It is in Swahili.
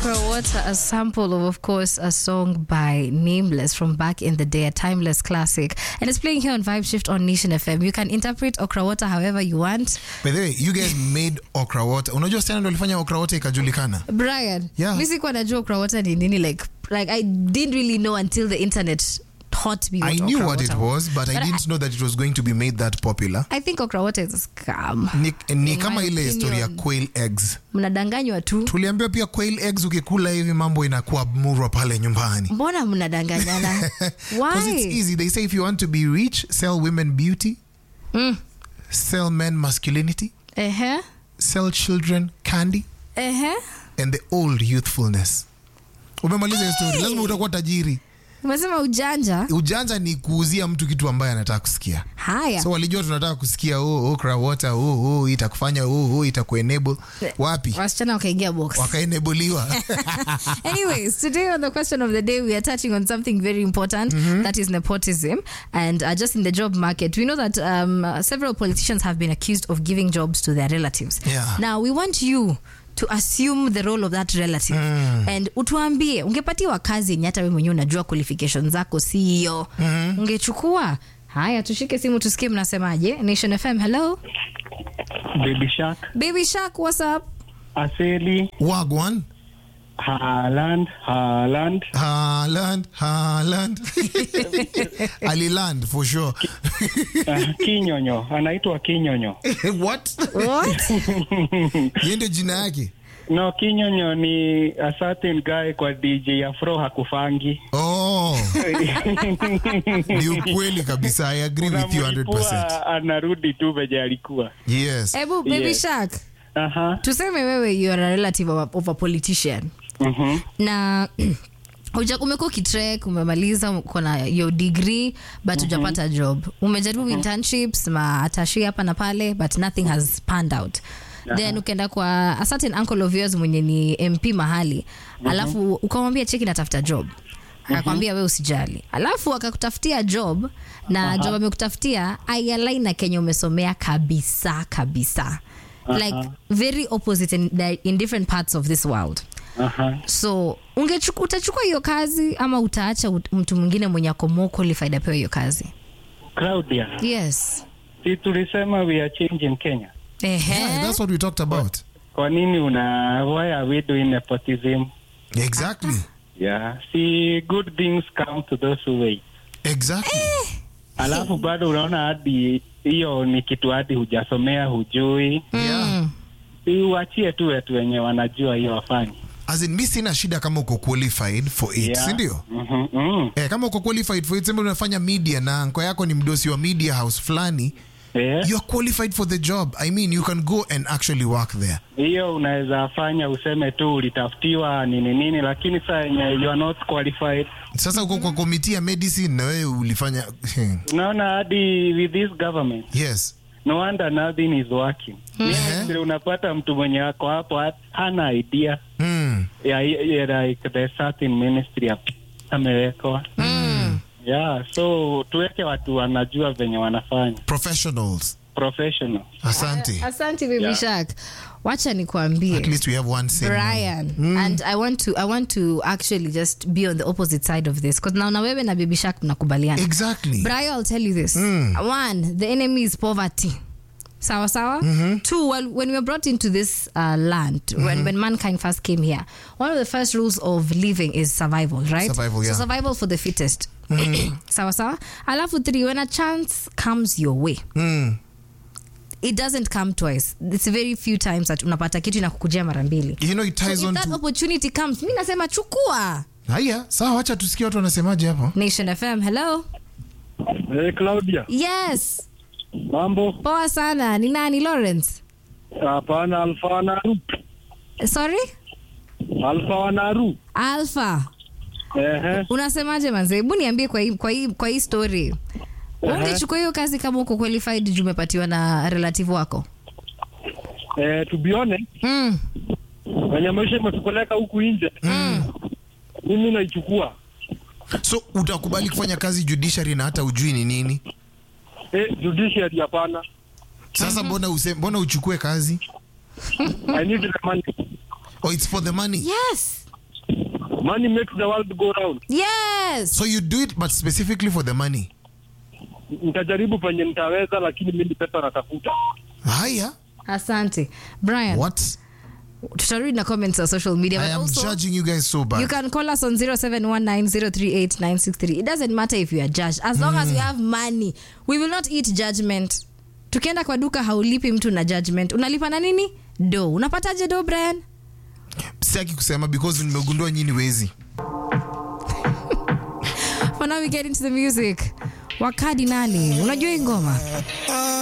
Okra Water, a sample of, of course, a song by Nameless from back in the day, a timeless classic. And it's playing here on Vibe Shift on Nation FM. You can interpret Okra Water however you want. By the way, you guys made okra water. Unajua Stana ndo alifanya okra water ikajulikana. Brian, Yeah. mi sikuwa najua Okra Water ni nini like, like I didn't really know until the internet taught me what I knew okra what it water was, but I But didn't know that it was going to be made that popular. I think Okra Water is a scam. Ni, ni In kama my ile story ya opinion. quail eggs. Mnadanganywa tu. Tuliambiwa pia quail eggs ukikula hivi mambo inakuwa murwa pale nyumbani. Mbona mnadanganyana? Because it's Why? easy. They say if you want to be rich, sell women beauty, Mm. sell men masculinity, Ehe. sell children candy, Ehe. and the old youthfulness. Umemaliza hiyo story, lazima utakuwa tajiri. Umesema ujanja? Ujanja ni kuuzia mtu kitu ambaye anataka kusikia. Haya. So walijua tunataka kusikia oh, okra water oh, oh, itakufanya oh, oh, itakuenable. Wapi? wasichana wakaingia box Wakaenabliwa. anyways today on the question of the day we are touching on something very important that is nepotism and uh, just in the job market we know that um, uh, several politicians have been accused of giving jobs to their relatives Yeah. now we want you to assume the role of that relative and utuambie ungepatiwa kazi yenye hata we mwenyewe unajua qualification zako si hiyo ungechukua haya tushike simu tusikie mnasemaje nation fm hello Baby Shark, baby shark what's up Aseli, Wagwan. Haaland, Haaland, Haaland, Haaland. Aliland for sure. uh, Kinyonyo, anaitwa Kinyonyo. What? what Yeye ndio jina yake. No, Kinyonyo ni a certain guy kwa DJ Afro hakufangi. Oh, ni ukweli kabisa. I agree with you 100%. Unamlipua, anarudi tu venye alikuwa. Yes. Ebu baby Yes. shark Aha. tuseme wewe you are a relative of a, of a politician Mhm. na uja- umekuwa ukitrek umemaliza uko na your degree but hujapata job umejaribu internships maatashi hapa na pale but nothing has panned out then ukaenda kwa a certain uncle of yours mwenye ni mp mahali alafu ukamwambia cheki natafuta job akakwambia we usijali alafu akakutafutia job na job amekutafutia aialai na kenye umesomea kabisa kabisa like very opposite in, in different parts of this world Aha. so ungechuku, utachukua hiyo kazi ama utaacha ut- mtu mwingine mwenye ako more qualified apewe hiyo kazi Claudia, yes si tulisema we are changing Kenya. Ehe. Yeah, that's what we talked about. Kwa nini una why are we doing nepotism? Exactly. Yeah. See good things come to those who wait. Exactly. Alafu bado unaona hadi hiyo ni kitu hadi hujasomea hujui. Yeah. Uachie tu wetu wenye wanajua hiyo wafanye. As in, mi sina shida kama uko qualified for it, Yeah. si ndio? Mhm, mhm. Eh, kama uko qualified for it, sema unafanya media na anko yako ni mdosi wa media house fulani, Eh, you're qualified for the job. I mean, you can go and actually work there. hiyo unaweza fanya useme tu ulitafutiwa nini nini, lakini saa yenye you are not qualified. Sasa uko kwa komiti ya medicine na wewe ulifanya Unaona hadi with this government yes. no wonder nothing is working. Ministry unapata mtu mwenye ako hapo hat- hana idea Mm. ya, ya like the certain ministry ap- amewekwa. Yeah, so tuweke watu wanajua venye wanafanya Professionals. professional. Asante. asante baby Yeah. shark wacha nikuambie At least we have one same. brian and i want to i want to actually just be on the opposite side of this because naona wewe na baby shark mnakubaliana Exactly. Brian, I'll tell you this. One, the enemy is poverty. Sawa sawa. Two, well, when we were brought into this uh, land, when, when mankind first came here, one of the first rules of living is survival, right? Survival, yeah. So survival for the fittest. sawa sawa. Alafu three, when a chance comes your way, Mm. it doesn't come twice. It's very few times that unapata kitu inakukujia mara mbili. You know it So ties if on that to opportunity comes, mi nasema chukua. Haya, sawa wacha tusikie watu wanasemaje hapo. Nation FM, hello. Hey, Claudia, Yes. mambo? Poa sana. Ni nani Lawrence? Hapana, Alfa Wanaru. Sorry? Alfa Wanaru. Alpha. Ehe. Unasemaje manze? Hebu niambie kwa hii kwa hii kwa hii story. Ungechukua hiyo kazi kama uko qualified juu umepatiwa na relative wako? Eh, to be honest, Mm. wenye maisha imetupeleka huku nje, mimi naichukua. So utakubali kufanya kazi judiciary na hata ujui ni nini? Eh, judiciary hapana. Sasa mbona use, mbona uchukue kazi? I need the money. Oh, it's for the money. Yes. money makes the world go round. yes so you do it but specifically for the money Nitajaribu penye nitaweza, lakini mimi pesa natafuta. haya asante brian what tutarudi na comments za social media i but am also, judging you guys so You bad can call us on 0719038963. It doesn't matter if you are judged. As long as you have money, we will not eat judgment. Tukienda kwa duka haulipi mtu na judgment. Unalipa na nini? Do. Unapataje do, Brian? sitaki kusema because nimegundua nyini wezi For now we get into the music. Wakadi nani? Unajua hii ngoma?